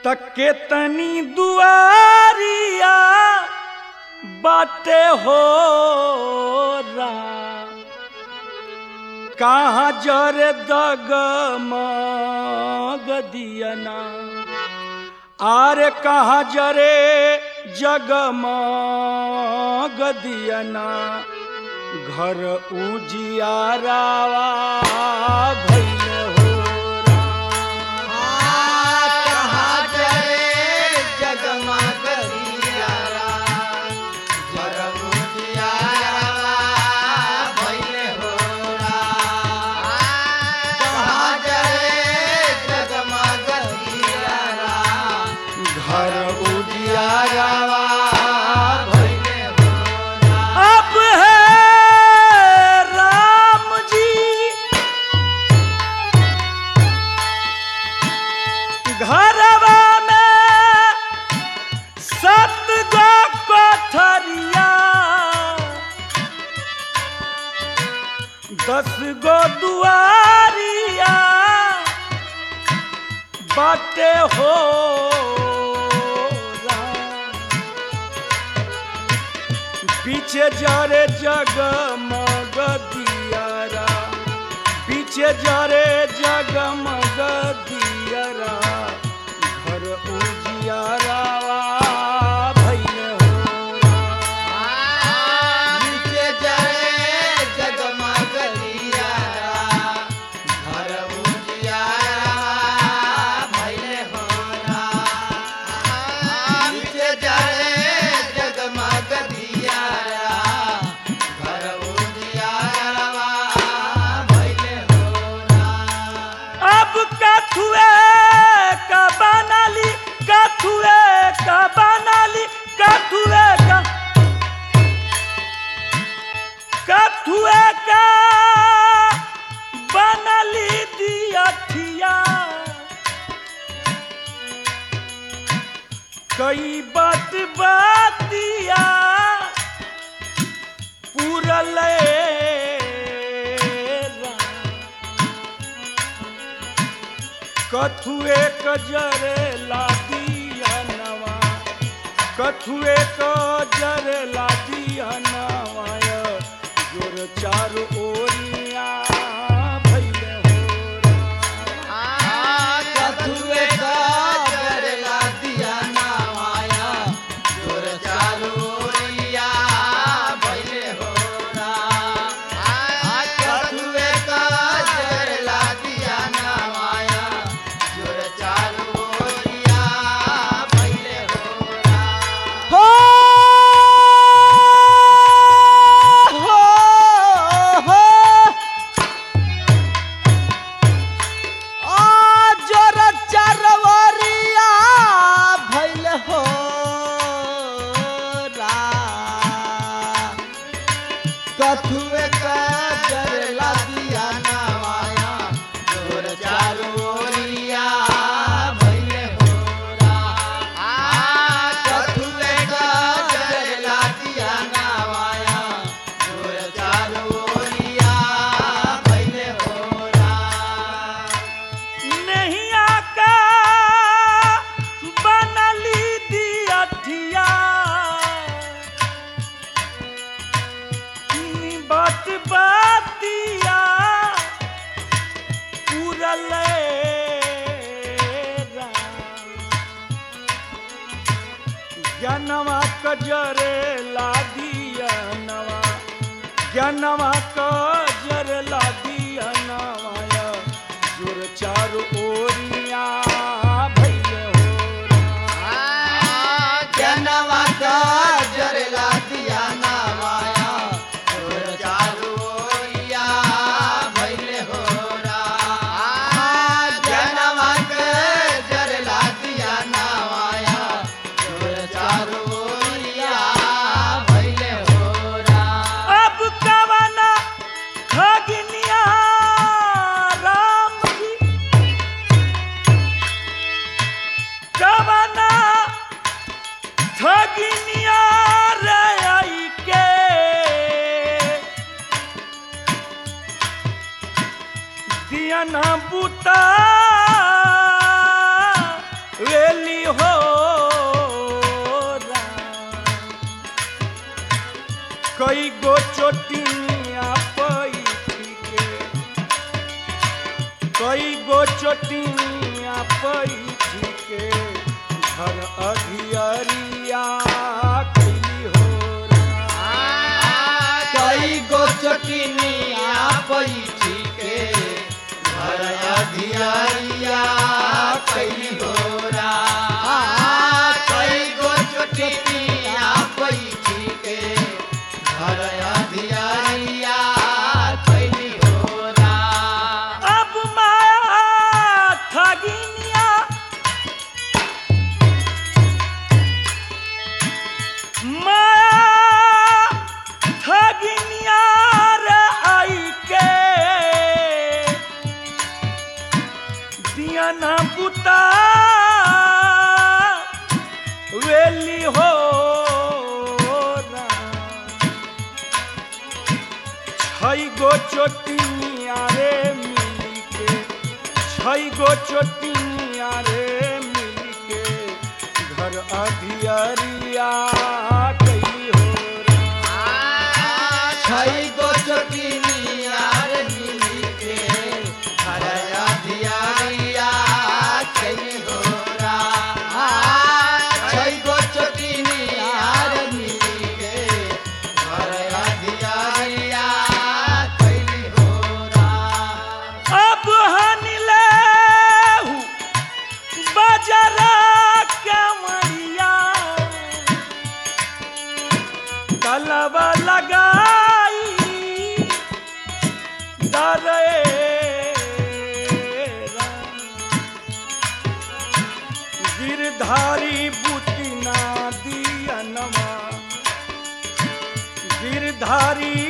तके तनी दुआरिया बाटे हो कहाँ जरे दग दियना आरे कहाँ जरे जगमग दियना घर उजियारावा भइल हो कहाँ जरे जगमग दियारा, जगमुजियारा भइले होरा। कहाँ जरे जगमग दियारा, घर उजियारा भइले होरा। अब है राम जी घरवा में सत गो कोठरिया दस गो दुआरिया बाटे हो राम। पीछे जरे जगमग दियारा पीछे जरे जगमग दियारा घर उजियारा भइल हो नीचे जरे जगमग दियारा, घर उजियारा भइले होरा। नीचे जरे जगमग दियारा, घर उजियारा भइले होरा। अब कथुए का बनाली कथुए का बनाली कथुए का कथुए का बनली दियठिया कई बात बातिया पूरल कथुए कजरे लादिया नवा कथुए कजरे लादिया नवाय जोर चार ओरिया भइले हो कथुए काजर ला दिया नामाया, जोर चारू ओरिया भइले होरा। कथुए काजर ला दिया नामाया, जोर चारू ओरिया भइले होरा। हो हो हो जोर चरवरिया भइल हो कथुए काजर ला दिया नामाया जोर चारू ओरिया भइल होरा कथुए काजर ला दिया नामाया जोर चारू ओरिया भइल होरा नैया का बनली दियठिया बात बातिया पूरल ज्ञानवा कजरे लादिया नवा ज्ञानवा कजर लादिया नवाया जोर चार ओरिया भइल हो जनवा काजर ला दिया नामाया जोर चारू ओरिया भइले होरा जनवा काजर ला दिया नामाया जोर चारू ओरिया भइले होरा अब कवना खगनिया राम जी कवना ठगिनिया रे आई के दिया ना बुता वेली कई गो चोटिया पैठ के घर अधियरिया कैली हो कई गो चटनिया पैठी के घर अधियारिया कैली होरा कई गो चटनिया पैठी के घर अधियारिया कैली होरा अब माया ठगिनिया माया ठगिनिया रे आई के दिया ना बुता वेली हो छई गो चोटिनिया रे मिली के छई गो चोटिनिया रे मिली के घर अधियरिया कैली हो छई गो चटनिया रे मिली के घर अधियारिया कैली होरा छई गो चटनिया रे मिली के घर अधियारिया कैली होरा अब हनिले बाजारा कमरिया तलवा लगाई दरेरा गिरधारी बुती ना दिया नमा गिरधारी